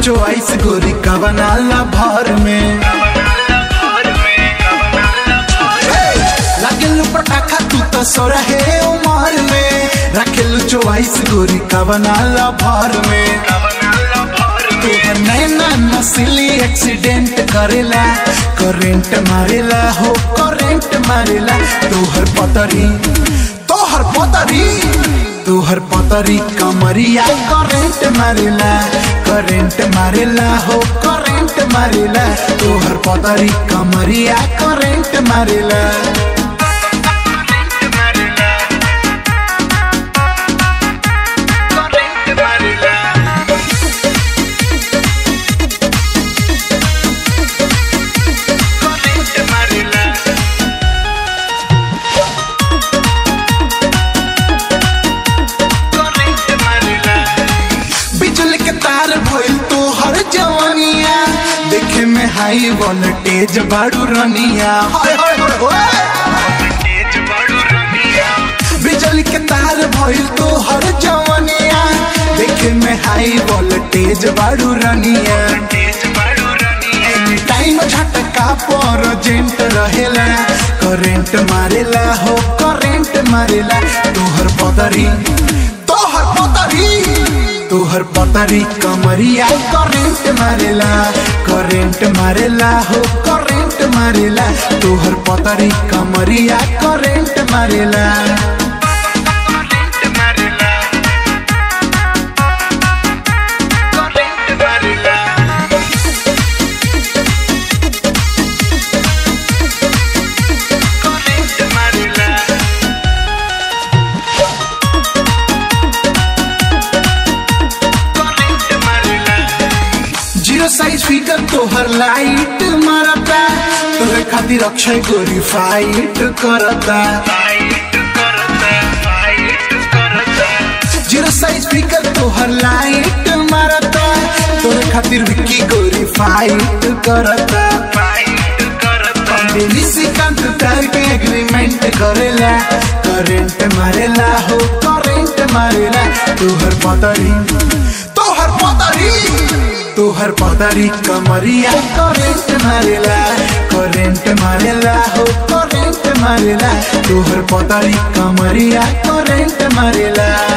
Choice गोरी कवनाला भर में लागेलु पटाखा तू तो सोरहे उमर में रखेलु चोइस गोरी कवनाला भर में तोहर नैना नस्ली एक्सीडेंट करेला करेंट मारेला हो करेंट मारेला तोहर पतरी तोहर पतरी तोहर पतरी कमरिया करेंट मारेला करेंट मारेला हो करेंट मारेला तोहर पतरी कमरिया करेंट मारेला बिजली के तार भइल तो हर जवानिया देखे में हाई वोल्टेज बाड़ू रनिया हाय हाय हाय हाय। बिजली के तार भइल तो हर जवानिया देखे में हाई वोल्टेज बाड़ू रनिया एनी टाइम झटका पर जेंट रहेला करेंट मारेला हो करेंट मारेला तोहर पदरी तोहर पदरी तोहर पतरी कमरिया करेंट मारेला करेंट मारेला हो करेंट मारेला तोहर पतरी कमरिया करेंट मारेला जीरो साइज फिगर तोहर लाइट मारता तोहर खातिर अक्षय गोरी फाइट करता जीरो साइज फिगर तोहर लाइट मारता तोहर खातिर विक्की गोरी फाइट करता पंडित निशिकांत तार के एग्रीमेंट करेला करेंट मारेला हो करेंट मारेला तोहर पतरी तोहर पतरी तोहर पतरी कमरिया करेंट मारेला करेंट मारेला हो करेंट मारेला तोहर पतरी कमरिया करेंट मारेला